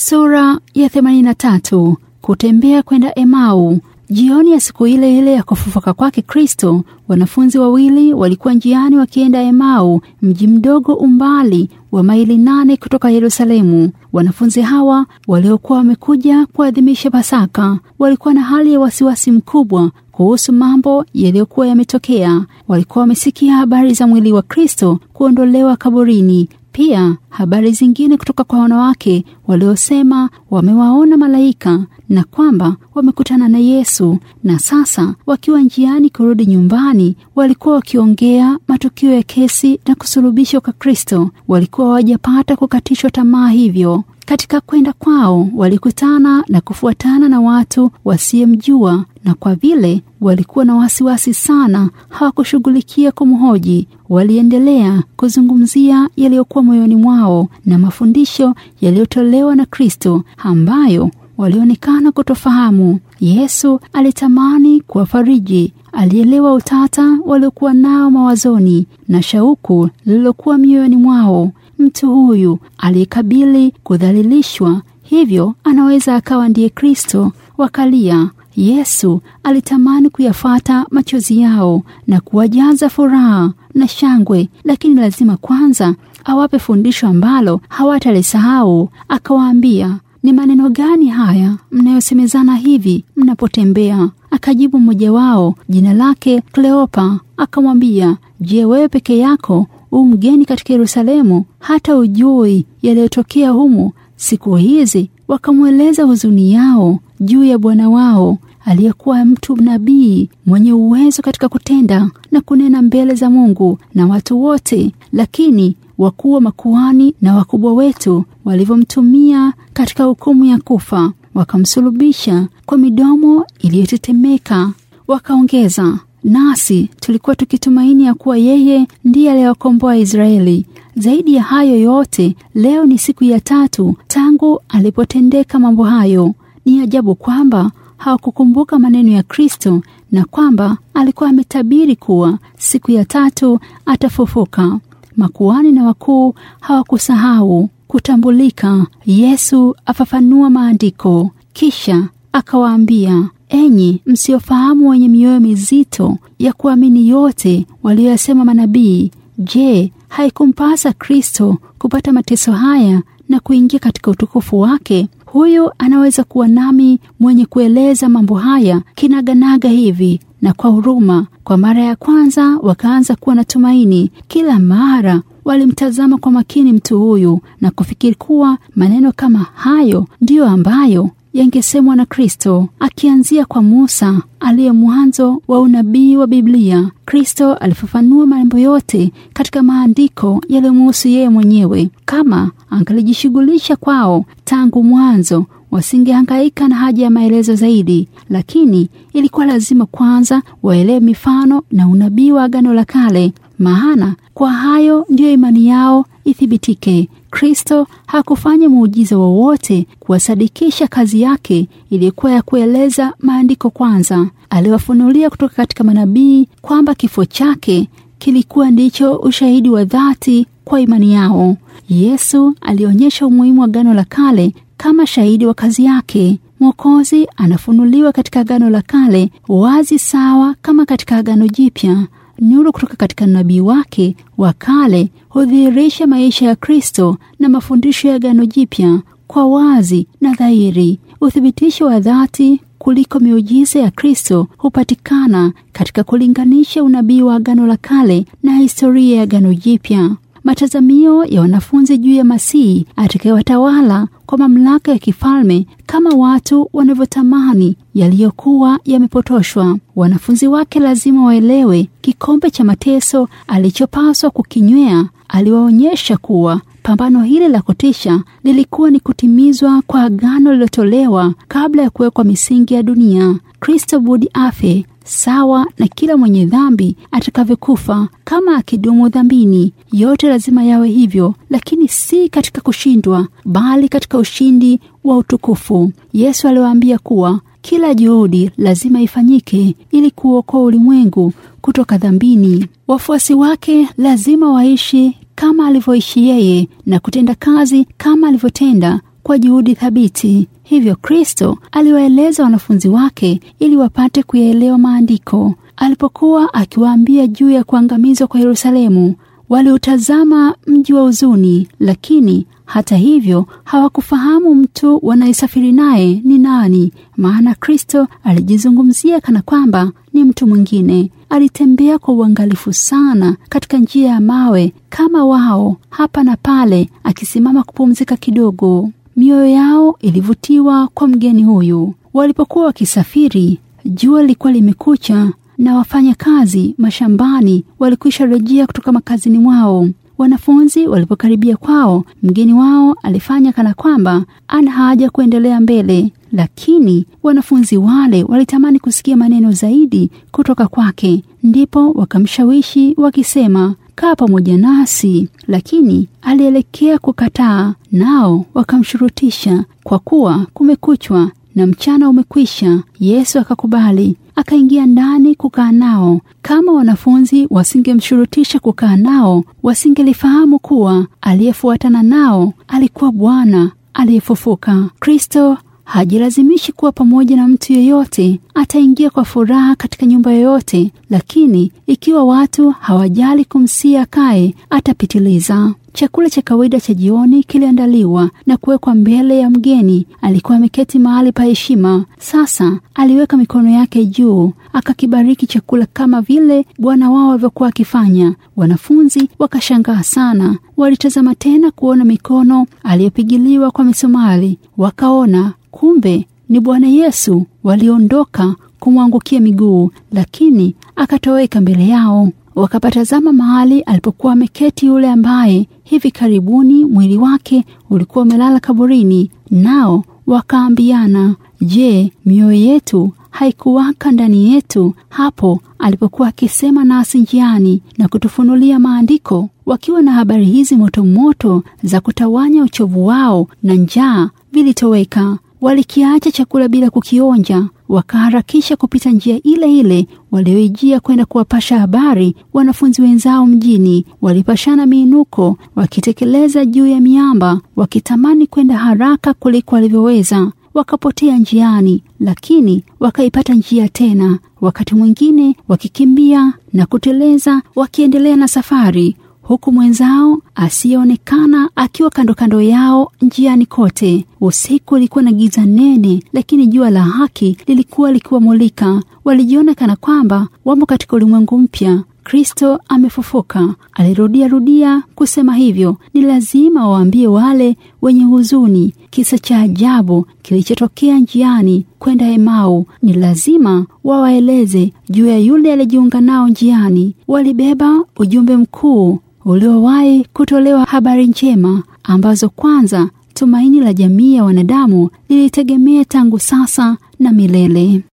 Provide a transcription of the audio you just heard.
Sura ya 83. Kutembea kwenda Emau. Jioni ya siku ile ile ya kufufuka kwake Kristo, wanafunzi wawili walikuwa njiani wakienda Emau, mji mdogo umbali wa maili nane kutoka Yerusalemu. Wanafunzi hawa waliokuwa wamekuja kuadhimisha Pasaka walikuwa na hali ya wasiwasi mkubwa kuhusu mambo yaliyokuwa yametokea. Walikuwa wamesikia habari za mwili wa Kristo kuondolewa kaburini, pia habari zingine kutoka kwa wanawake waliosema wamewaona malaika na kwamba wamekutana na Yesu. Na sasa wakiwa njiani kurudi nyumbani, walikuwa wakiongea matukio ya kesi na kusulubishwa kwa Kristo. Walikuwa hawajapata kukatishwa tamaa hivyo. Katika kwenda kwao walikutana na kufuatana na watu wasiyemjua, na kwa vile walikuwa na wasiwasi sana, hawakushughulikia kumhoji. Waliendelea kuzungumzia yaliyokuwa moyoni mwao na mafundisho yaliyotolewa na Kristo ambayo walionekana kutofahamu. Yesu alitamani kuwafariji. Alielewa utata waliokuwa nao mawazoni na shauku lililokuwa mioyoni mwao. Mtu huyu aliyekabili kudhalilishwa, hivyo anaweza akawa ndiye Kristo. Wakalia. Yesu alitamani kuyafata machozi yao na kuwajaza furaha na shangwe, lakini lazima kwanza awape fundisho ambalo hawatalisahau. Akawaambia, ni maneno gani haya mnayosemezana hivi mnapotembea? Akajibu mmoja wao, jina lake Kleopa, akamwambia, je, wewe peke yako u mgeni katika Yerusalemu, hata ujui yaliyotokea humu siku hizi? Wakamweleza huzuni yao juu ya bwana wao aliyekuwa mtu nabii mwenye uwezo katika kutenda na kunena mbele za Mungu na watu wote, lakini wakuu wa makuhani na wakubwa wetu walivyomtumia katika hukumu ya kufa, wakamsulubisha kwa midomo iliyotetemeka. Wakaongeza, nasi tulikuwa tukitumaini ya kuwa yeye ndiye aliyewakomboa Israeli. Zaidi ya hayo yote, leo ni siku ya tatu tangu alipotendeka mambo hayo. Ni ajabu kwamba hawakukumbuka maneno ya Kristo na kwamba alikuwa ametabiri kuwa siku ya tatu atafufuka. Makuhani na wakuu hawakusahau kutambulika. Yesu afafanua maandiko, kisha akawaambia, enyi msiofahamu, wenye mioyo mizito ya kuamini yote walioyasema manabii, je, haikumpasa Kristo kupata mateso haya na kuingia katika utukufu wake? Huyu anaweza kuwa nami mwenye kueleza mambo haya kinaganaga hivi na kwa huruma. Kwa mara ya kwanza wakaanza kuwa na tumaini. Kila mara walimtazama kwa makini mtu huyu na kufikiri kuwa maneno kama hayo ndiyo ambayo yangesemwa na Kristo, akianzia kwa Musa aliye mwanzo wa unabii wa Biblia. Kristo alifafanua mambo yote katika maandiko yaliyomuhusu yeye mwenyewe. Kama angalijishughulisha kwao tangu mwanzo, wasingehangaika na haja ya maelezo zaidi, lakini ilikuwa lazima kwanza waelewe mifano na unabii wa Agano la Kale, maana kwa hayo ndiyo imani yao ithibitike. Kristo hakufanya muujiza wowote kuwasadikisha kazi yake iliyokuwa ya kueleza maandiko kwanza. Aliwafunulia kutoka katika manabii kwamba kifo chake kilikuwa ndicho ushahidi wa dhati kwa imani yao. Yesu alionyesha umuhimu wa Agano la Kale kama shahidi wa kazi yake. Mwokozi anafunuliwa katika Agano la Kale wazi sawa kama katika Agano Jipya. Nuru kutoka katika nabii wake wa kale hudhihirisha maisha ya Kristo na mafundisho ya Agano Jipya kwa wazi na dhahiri. Uthibitisho wa dhati kuliko miujiza ya Kristo hupatikana katika kulinganisha unabii wa Agano la Kale na historia ya Agano Jipya. Matazamio ya wanafunzi juu ya Masihi atakayewatawala kwa mamlaka ya kifalme kama watu wanavyotamani yaliyokuwa yamepotoshwa. Wanafunzi wake lazima waelewe kikombe cha mateso alichopaswa kukinywea. Aliwaonyesha kuwa pambano hili la kutisha lilikuwa ni kutimizwa kwa agano lililotolewa kabla ya kuwekwa misingi ya dunia. Kristo budi afe sawa na kila mwenye dhambi atakavyokufa kama akidumu dhambini. Yote lazima yawe hivyo, lakini si katika kushindwa, bali katika ushindi wa utukufu. Yesu aliwaambia kuwa kila juhudi lazima ifanyike ili kuokoa ulimwengu kutoka dhambini. Wafuasi wake lazima waishi kama alivyoishi yeye na kutenda kazi kama alivyotenda kwa juhudi thabiti. Hivyo Kristo aliwaeleza wanafunzi wake ili wapate kuyaelewa maandiko. Alipokuwa akiwaambia juu ya kuangamizwa kwa Yerusalemu, waliutazama mji wa huzuni, lakini hata hivyo hawakufahamu mtu wanayesafiri naye ni nani, maana Kristo alijizungumzia kana kwamba ni mtu mwingine. Alitembea kwa uangalifu sana katika njia ya mawe kama wao, hapa na pale, akisimama kupumzika kidogo. Mioyo yao ilivutiwa kwa mgeni huyu. Walipokuwa wakisafiri, jua lilikuwa limekucha na wafanya kazi mashambani walikwisha rejea kutoka makazini mwao. Wanafunzi walipokaribia kwao, mgeni wao alifanya kana kwamba ana haja kuendelea mbele, lakini wanafunzi wale walitamani kusikia maneno zaidi kutoka kwake. Ndipo wakamshawishi wakisema, kaa pamoja nasi, lakini alielekea kukataa. Nao wakamshurutisha, kwa kuwa kumekuchwa na mchana umekwisha. Yesu akakubali, akaingia ndani kukaa nao. Kama wanafunzi wasingemshurutisha kukaa nao, wasingelifahamu kuwa aliyefuatana nao alikuwa Bwana aliyefufuka. Kristo hajilazimishi kuwa pamoja na mtu yeyote. Ataingia kwa furaha katika nyumba yoyote, lakini ikiwa watu hawajali kumsia kae, atapitiliza. Chakula cha kawaida cha jioni kiliandaliwa na kuwekwa mbele ya mgeni. Alikuwa ameketi mahali pa heshima. Sasa aliweka mikono yake juu, akakibariki chakula kama vile Bwana wao alivyokuwa akifanya. Wanafunzi wakashangaa sana, walitazama tena kuona mikono aliyopigiliwa kwa misumari, wakaona kumbe ni Bwana Yesu. Waliondoka kumwangukia miguu, lakini akatoweka mbele yao. Wakapatazama mahali alipokuwa ameketi yule ambaye hivi karibuni mwili wake ulikuwa umelala kaburini, nao wakaambiana, je, mioyo yetu haikuwaka ndani yetu hapo alipokuwa akisema nasi njiani na kutufunulia maandiko? Wakiwa na habari hizi motomoto za kutawanya uchovu wao na njaa, vilitoweka. Walikiacha chakula bila kukionja, wakaharakisha kupita njia ile ile walioijia kwenda kuwapasha habari wanafunzi wenzao mjini. Walipashana miinuko, wakitekeleza juu ya miamba, wakitamani kwenda haraka kuliko walivyoweza. Wakapotea njiani, lakini wakaipata njia tena, wakati mwingine wakikimbia na kuteleza, wakiendelea na safari huku mwenzao asiyeonekana akiwa kando kando yao njiani kote. Usiku ulikuwa na giza nene, lakini jua la haki lilikuwa likiwamulika. Walijiona kana kwamba wamo katika ulimwengu mpya. Kristo amefufuka. Alirudia rudia kusema hivyo. Ni lazima waambie wale wenye huzuni kisa cha ajabu kilichotokea njiani kwenda Emau. Ni lazima wawaeleze juu ya yule aliyejiunga nao njiani. Walibeba ujumbe mkuu uliowahi kutolewa, habari njema ambazo kwanza tumaini la jamii ya wanadamu lilitegemea tangu sasa na milele.